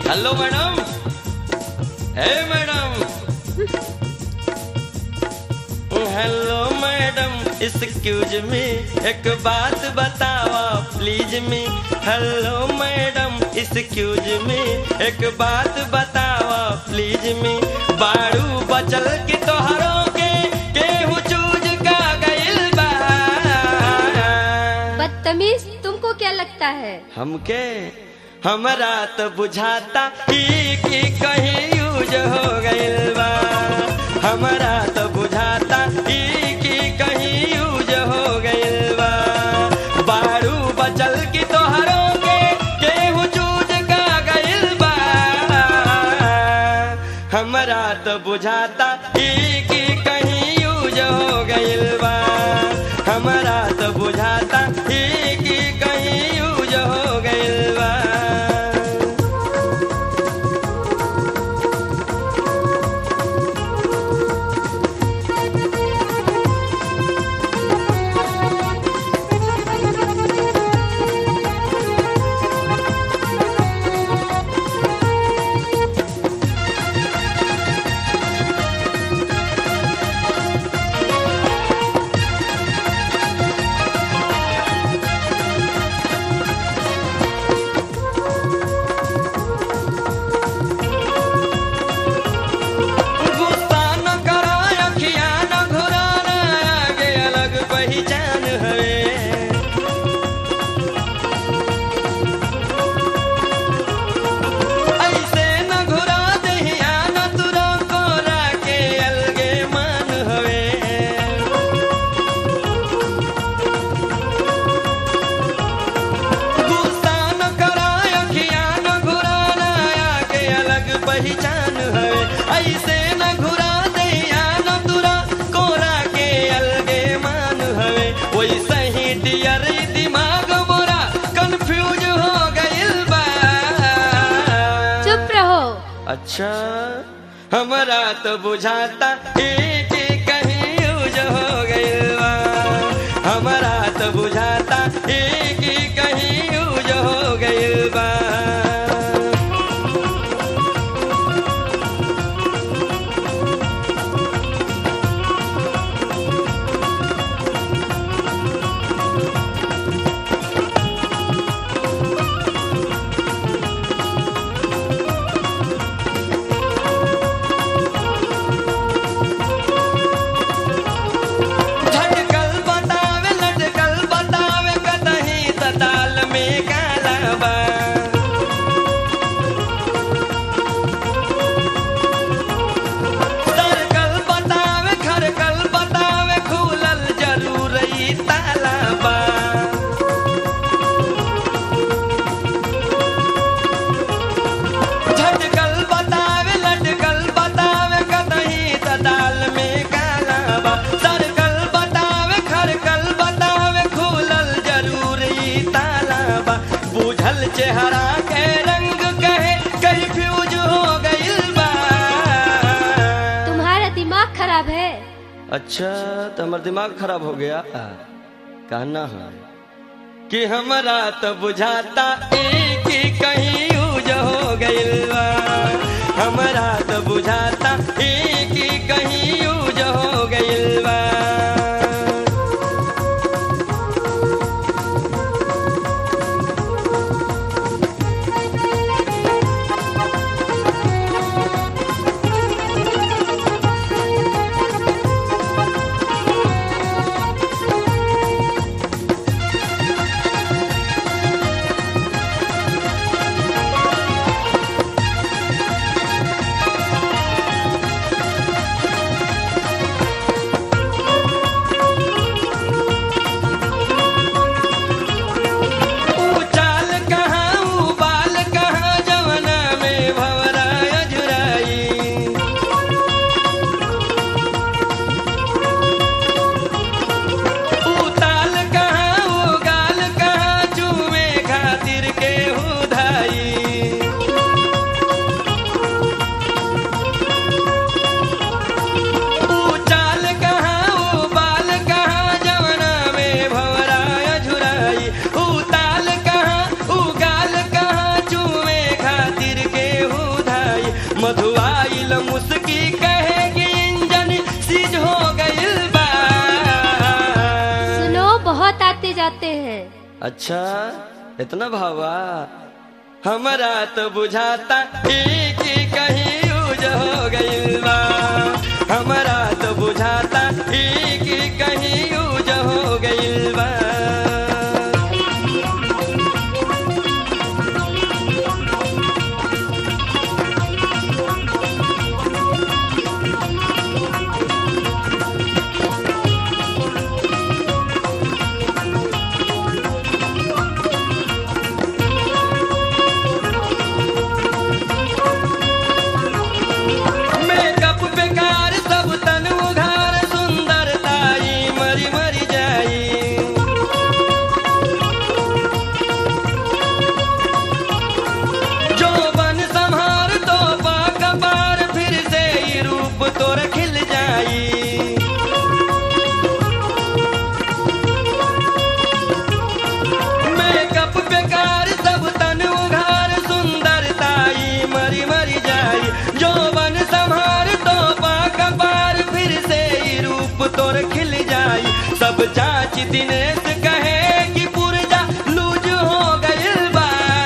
hello madam hey madam hello madam excuse me एक बात बतावा please me hello madam excuse me एक बात बतावा प्लीज मी बाड़ू बचल की तोहरों के केहू चूज का गइल बा बदतमीज तुमको क्या लगता है हमके हमरा तो बुझाता ई की कहीं यूज हो गइल बा हमरा तो बुझाता ई की कहीं यूज हो गइल बा बारू बचल की तोहरों के केहू चूज का गइल बा हमरा तो बुझाता ई की कहीं यूज हो गइल बा हमरा तो बुझाता ई की कहीं यूज हो गइल बा गुस्सा न करो अखियाँ न घुराना आगे अलग पहचान है ऐसे न घुरा दहिया न तुरो कोरा के अलगे मान हवे गुस्सा न करो अखियाँ न घुराना आगे अलग पहचान है ऐसे न घुरा दहिया न तुरा कोरा के अलगे मान हवे वैसे ही डियर दिमाग मोरा कंफ्यूज हो गइल बा चुप रहो अच्छा हमारा तो बुझाता एक कहीं यूज हो गइल बा हमारा तो बुझाता एक कहीं यूज हो गइल बा झटकल बतावे लटकल बतावे कतही तताल में काला बा सरकल बतावे खरकल बतावे खुलल जरूर ई ताला बा झटकल बतावे लटकल बतावे कतही तताल में काला बा सरकल बतावे खरकल बतावे खुलल जरूर ई ताला बा बुझल चेहरा के रंग कहे कहीं फ्यूज हो गइल बा तुम्हारा दिमाग खराब है अच्छा तो हमारा दिमाग खराब हो गया कहना है कि हमारा तो बुझाता एक ही कहीं यूज हो गइल बा हमारा तो बुझाता एक ही कहीं यूज हो गइल बा आते जाते हैं अच्छा इतना भावा हमारा तो बुझाता एक ही कहीं यूज हो गइल बा हमारा तो बुझाता एक ही कहीं यूज हो गइल बा मेकअप बेकार सब तन उघार सुंदरताई मरी मरी जाई जो बन संहार तो कपार फिर से ही रूप तोर खिल जाई मेकअप बेकार सब तन उघार सुंदरताई मरी मरी जाई जो बन संहार तो कपार फिर से ही रूप तोर खिल जाई सब चाची दिनेश कहे कि पुरजा लूज हो गइल बा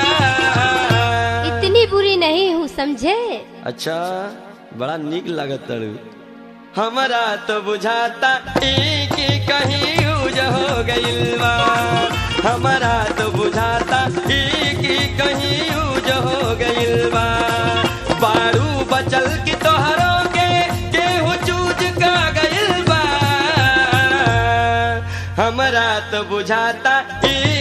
इतनी बुरी नहीं हूँ समझे अच्छा बड़ा निक लागत तड़ू हमारा तो बुझाता एक ही कहीं यूज हो गइल बा हमारा तो बुझाता एक ही कहीं यूज हो गइल बा बारू बचल की तोहरों के केहू चूज का गइल बा हमारा तो बुझाता एक